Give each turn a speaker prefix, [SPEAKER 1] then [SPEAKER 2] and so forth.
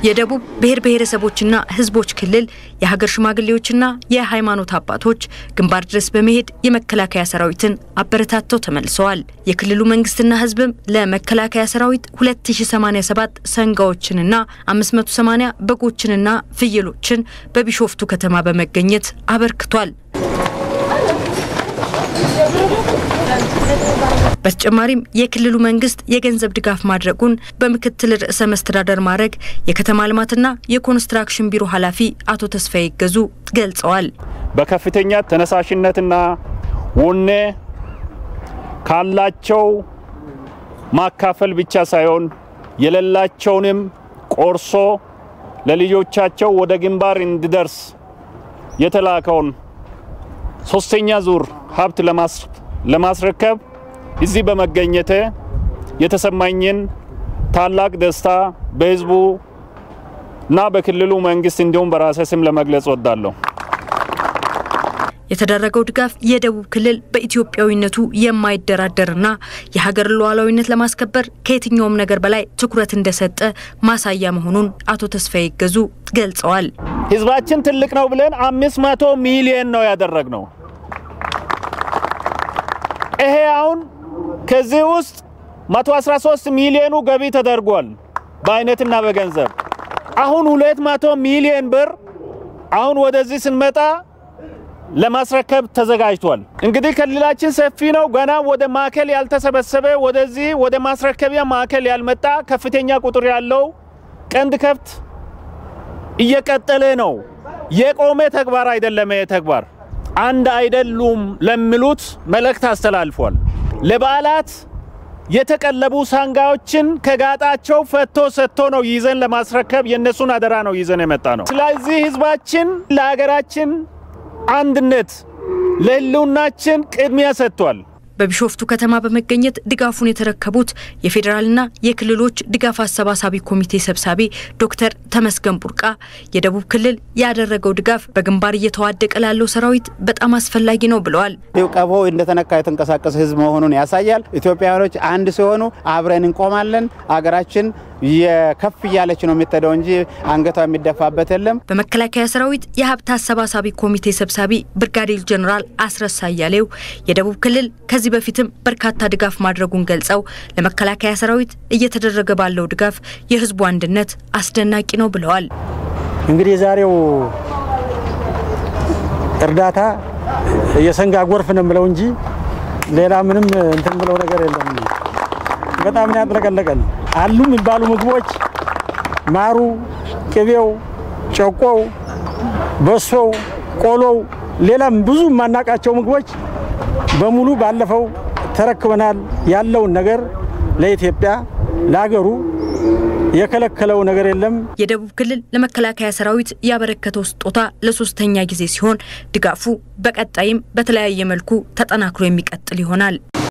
[SPEAKER 1] የደቡብ ብሔር ብሔረሰቦችና ሕዝቦች ክልል የሀገር ሽማግሌዎችና የሃይማኖት አባቶች ግንባር ድረስ በመሄድ የመከላከያ ሰራዊትን አበረታተው ተመልሰዋል። የክልሉ መንግስትና ሕዝብም ለመከላከያ ሰራዊት 2087 ሰንጋዎችንና 580 በጎችንና ፍየሎችን በቢሾፍቱ ከተማ በመገኘት አበርክቷል። በተጨማሪም የክልሉ መንግስት የገንዘብ ድጋፍ ማድረጉን በምክትል ርዕሰ መስተዳደር ማዕረግ የከተማ ልማትና የኮንስትራክሽን ቢሮ ኃላፊ አቶ ተስፋዬ ይገዙ ገልጸዋል።
[SPEAKER 2] በከፍተኛ ተነሳሽነትና ወኔ ካላቸው ማካፈል ብቻ ሳይሆን የሌላቸውንም ቆርሶ ለልጆቻቸው ወደ ግንባር እንዲደርስ የተላከውን ሶስተኛ ዙር ሀብት ለማስረከብ እዚህ በመገኘቴ የተሰማኝን ታላቅ ደስታ በህዝቡ እና በክልሉ መንግስት እንዲሁም በራሴ ስም ለመግለጽ ወዳለሁ።
[SPEAKER 1] የተደረገው ድጋፍ የደቡብ ክልል በኢትዮጵያዊነቱ የማይደራደርና የሀገር ሉዓላዊነት ለማስከበር ከየትኛውም ነገር በላይ ትኩረት እንደሰጠ ማሳያ መሆኑን አቶ ተስፋዬ ይገዙ ገልጸዋል።
[SPEAKER 2] ህዝባችን ትልቅ ነው ብለን አምስት መቶ ሚሊየን ነው ያደረግነው። ይሄ አሁን ከዚህ ውስጥ 113 ሚሊዮኑ ገቢ ተደርጓል በአይነትና በገንዘብ አሁን 200 ሚሊዮን ብር አሁን ወደዚህ ስንመጣ ለማስረከብ ተዘጋጅቷል። እንግዲህ ክልላችን ሰፊ ነው። ገና ወደ ማዕከል ያልተሰበሰበ ወደዚህ ወደ ማስረከቢያ ማዕከል ያልመጣ ከፍተኛ ቁጥር ያለው ቀንድ ከብት እየቀጠለ ነው። የቆመ ተግባር አይደለም። ይሄ ተግባር አንድ አይደሉም ለሚሉት መልእክት አስተላልፏል። ለበዓላት የተቀለቡ ሳንጋዎችን ከጋጣቸው ፈቶ ሰጥቶ ነው ይዘን ለማስረከብ የእነሱን አደራ ነው ይዘን የመጣ ነው። ስለዚህ ህዝባችን ለሀገራችን አንድነት ለህልውናችን ቅድሚያ ሰጥቷል።
[SPEAKER 1] በቢሾፍቱ ከተማ በመገኘት ድጋፉን የተረከቡት የፌዴራልና የክልሎች ድጋፍ አሰባሳቢ ኮሚቴ ሰብሳቢ ዶክተር ተመስገን ቡርቃ የደቡብ ክልል ያደረገው ድጋፍ በግንባር እየተዋደቀ ላለው ሰራዊት በጣም አስፈላጊ ነው ብለዋል።
[SPEAKER 3] ቀፎ እንደተነካ የተንቀሳቀሰ ህዝብ መሆኑን ያሳያል። ኢትዮጵያውያኖች አንድ ሲሆኑ አብረን እንቆማለን። አገራችን የከፍ እያለች ነው የምትሄደው እንጂ አንገቷ የሚደፋበት የለም።
[SPEAKER 1] በመከላከያ ሰራዊት የሀብት አሰባሳቢ ኮሚቴ ሰብሳቢ ብርጋዴር ጀኔራል አስረስ አያሌው የደቡብ ክልል ከዚህ በፊትም በርካታ ድጋፍ ማድረጉን ገልጸው ለመከላከያ ሰራዊት እየተደረገ ባለው ድጋፍ የህዝቡ አንድነት አስደናቂ ነው ብለዋል።
[SPEAKER 4] እንግዲህ የዛሬው እርዳታ የሰንጋ ጎርፍ ነው የምለው እንጂ ሌላ ምንም እንትን ብለው ነገር የለም። በጣም ነው ያጥለቀለቀን። አሉ የሚባሉ ምግቦች ማሩ፣ ቅቤው፣ ጨቆው፣ በሶው፣ ቆሎው፣ ሌላም ብዙ የማናቃቸው ምግቦች በሙሉ ባለፈው ተረክበናል። ያለውን ነገር ለኢትዮጵያ ለሀገሩ የከለከለው ነገር የለም።
[SPEAKER 1] የደቡብ ክልል ለመከላከያ ሰራዊት ያበረከተው ስጦታ ለሶስተኛ ጊዜ ሲሆን ድጋፉ በቀጣይም በተለያየ መልኩ ተጠናክሮ የሚቀጥል ይሆናል።